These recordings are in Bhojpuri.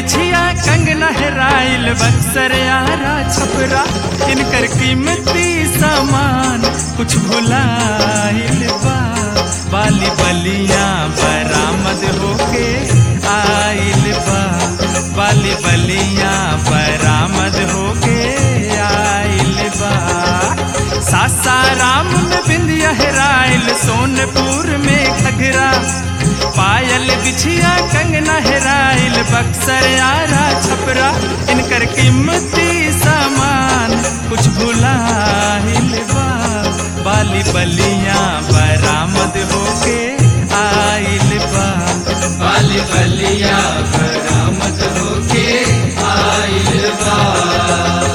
बिछिया कंगना हेराइल बक्सर यारा छपरा इनकर कीमती सामान कुछ भुलाइल बा बाली बलिया बरामद होके आइल बा बाली बलिया बरामद होके आइल बा सासाराम में बिंदिया हेराइल सोनपुर में घघरा पायल बिछिया कंगना हेराइल बक्सर यारा छपरा इनकर कीमती सामान कुछ भुलाइल बा बाली बलिया बरामद होके आइल बा बाली बलिया बरामद होके आइल बा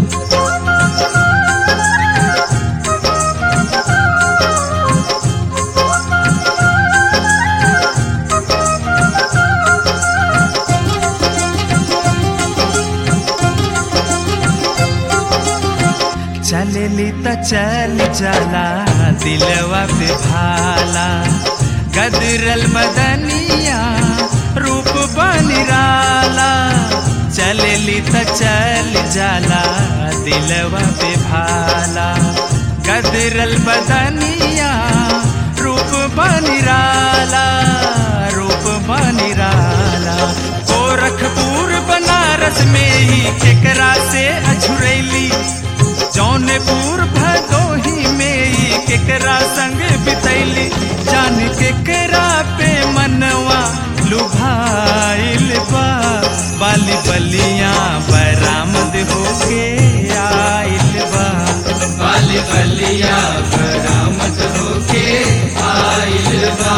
चलेली त चल चला दिलवा पे भाला गदरल बदनिया रूप बनिराला चलेली त चल जाला दिलवा पे भाला गदरल बदनिया रूप बनिराला रूप बनिराला गोरखपुर बनारस में ही केकरा से अझुरैली जौनपुर भदोही में ही केकरा संग बितैली जान केकरा पे मनवा लुभाइल बा बाली बलिया बरामद होके आइल बा बाली बलिया बरामद होके आइल बा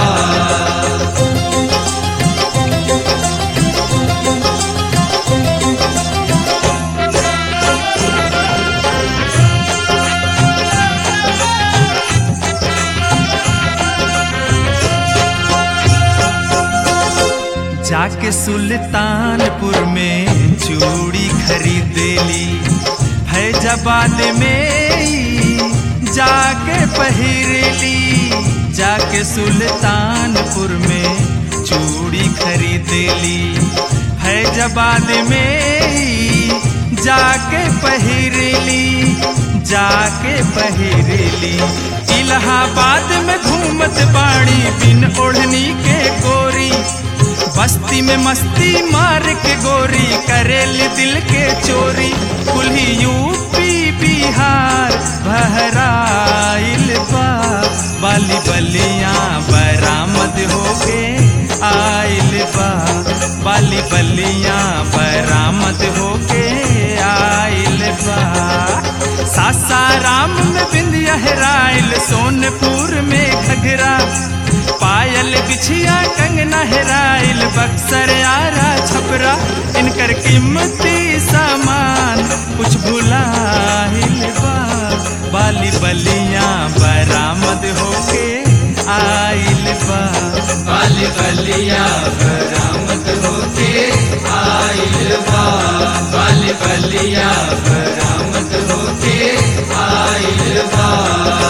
जाके सुल्तानपुर में चूड़ी खरीदेली फैजाबाद में ही जाके पहिरली जाके सुल्तानपुर में चूड़ी खरीदेली फैजाबाद में ही जाके पहिरली जाके पहिरली इलाहाबाद में घूमत बाड़ी बिन ओढ़नी के गोरी बस्ती में मस्ती मार के गोरी करेल दिल के चोरी कुल्ही यूपी बिहार बहराइल बा बाली बलिया बरामद होके आइल बा बाली बलिया बरामद होके आइल बा सासाराम में बिंदिया हेराइल सोनपुर में घघरा पायल बिछिया कंगना हेराइल बक्सर आरा छपरा इनकर कीमती सामान कुछ भुलाइल बा बाली बलिया बरामद होके आइल बा बाली बलिया बरामद होके आइल बा बाली बलिया बरामद होके आइल बा